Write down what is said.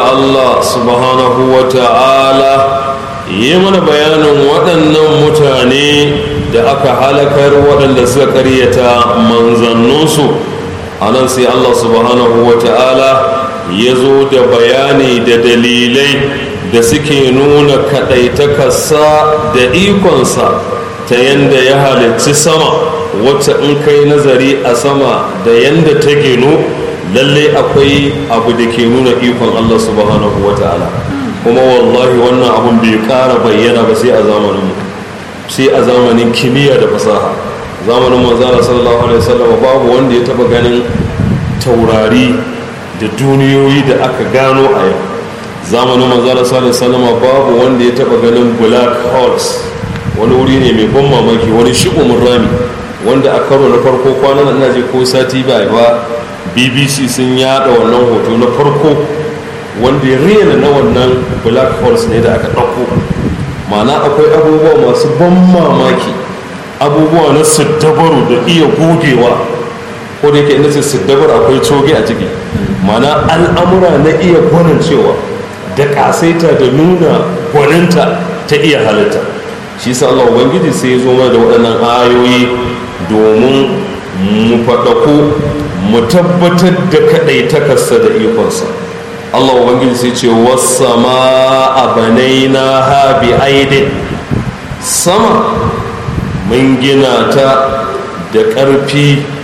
Allah subhanahu wa ta'ala yi mana bayanin waɗannan mutane da aka halakar waɗanda suka karyata manzanninsu a nan sai Allah subhanahu wa ta'ala ya zo da bayani da dalilai da suke nuna kaɗaitakarsa da ikonsa ta yadda ya halicci sama wacce in kai nazari a sama da yadda ta ginu lalle akwai abu da ke nuna ikon Allah subhanahu wa ta'ala kuma wallahi wannan abun bai ƙara bayyana ba sai a zamaninmu sai a zamanin kimiyya da fasaha zamanin manzara sallallahu alaihi wasallam babu wanda ya taba ganin taurari da duniyoyi da aka gano a yau zamanin manzara sallallahu alaihi wasallam babu wanda ya taba ganin black holes wani wuri ne mai ban mamaki wani shi'umin rami wanda a karo na farko kwanan ina je ko sati ba ba bbc sun yada wannan hoto na farko wanda ya rena na wannan black holes ne da aka ɗauko mana akwai abubuwa masu ban mamaki abubuwa na siddabaru da iya gogewa ko da yake ina ce siddabar akwai coge a ciki mana al'amura na iya gwanin cewa da kasaita da nuna gwaninta ta iya halitta shi sa Allah ubangiji sai ya zo mana da waɗannan ayoyi domin mu faɗaku mu tabbatar da kaɗaitakarsa da ikonsa Allah ubangiji sai ce wasama a banaina ha bi aidin sama mun gina ta da ƙarfi